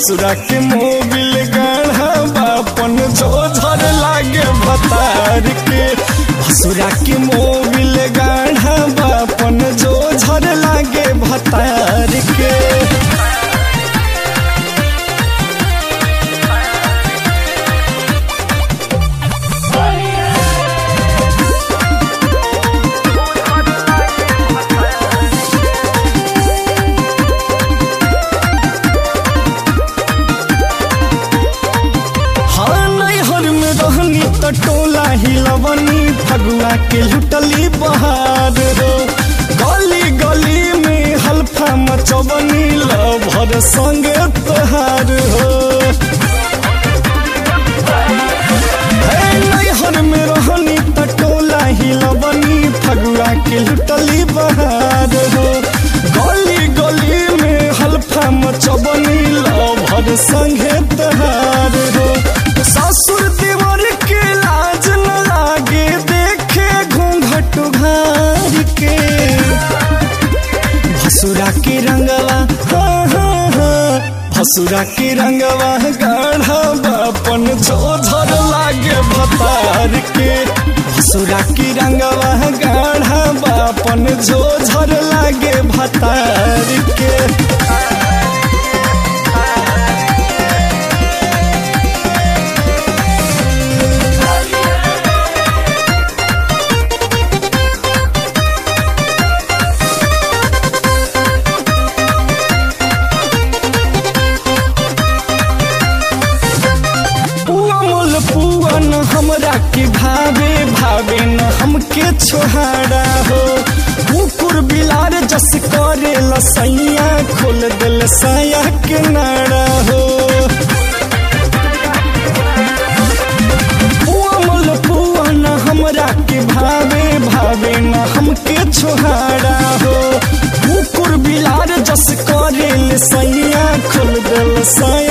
भसुरा के मोबिल गाढ़ा बापन जो झर लागे भतार के भसुरा के मोबिल गाढ़ा बापन जो झर लागे भतार के हाँ नैहर में रहनी त टोला हिलवनी फगुआ के लुटली बहार हो गली गली में हल्फा मचवनी लभर संगे तोहार हो हे नैहर में रहनी त टोला हिलवनी फगुआ के लुटली बहार हो गली गली में हल्फा मचवनी लभर संगे तोहार हो ससुर देवर के लाज न लागे देखे घूंघट घार के भसुरा के रंगवा हाँ हाँ हाँ भसुरा के रंगवा गाढ़ा बापन जो झर लागे भतार के भसुरा के रंगवा गाढ़ा बापन जो झर लागे भतार के पुआ मोल पुआ न हमरा के भावे भावे न हमके छोहाड़ा हो कुकुर बिलार जस करे लसैया खोल दिल साया के नाड़ा हो पुआ मोल पुआ न हमरा के भावे भावे न हमके छोहाड़ा हो कुकुर बिलार जस करे लसैया खोल दिल साया